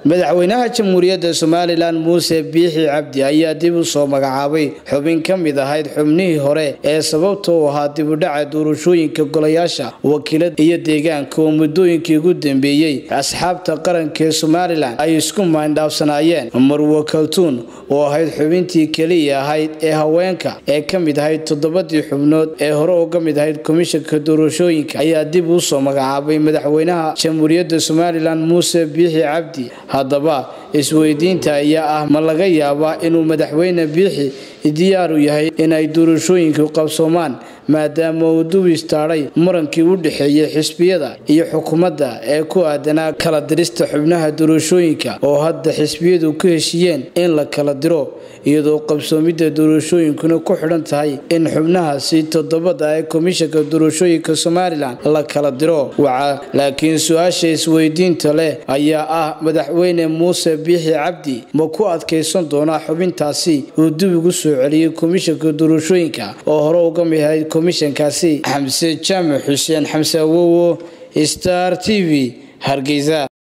madaxweynaha jamhuuriyadda somalilan muuse biixi cabdi ayaa dib u soo magacaabay xubin ka mid ahayd xubnihii hore ee sababta u ahaa dibudhaca doorashooyinka golayaasha wakiilada iyo deegaanka oo muddooyinkii ugu dambeeyey asxaabta qaranka ee somalilan ay isku maandhaafsanaayeen marwo kaltuun oo ahayd xubintii keliya ahayd ee haweenka ee ka mid ahayd toddobadii xubnood ee hore uga mid ahayd komishanka doorashooyinka ayaa dib u soo magacaabay madaxweynaha jamhuuriyadda somalilan muuse biixi cabdi haddaba isweydiinta ayaa ah ma laga yaabaa inuu madaxweyne biixi diyaaru yahay inay doorashooyinku qabsoomaan maadaama uu dub istaadhay murankii u dhexeeyey xisbiyada iyo xukuumadda ee ku aadanaa kala dirista xubnaha doorashooyinka oo hadda xisbiyadu ku heshiiyeen in la kala diro iyadoo qabsoomidda doorashooyinkuna ku xidhan tahay in xubnahaasi toddobada ee komishanka doorashooyinka somalilan la kala diro waca laakiin su-aasha isweydiinta leh ayaa ah madaxweyne muuse biixi cabdi ma ku adkaysan doonaa xubintaasi uu dib ugu soo celiyey komishanka doorashooyinka oo hore uga mid ahayd komishankaasi xamse jaamac xuseen xamse awowo star t v hargeysa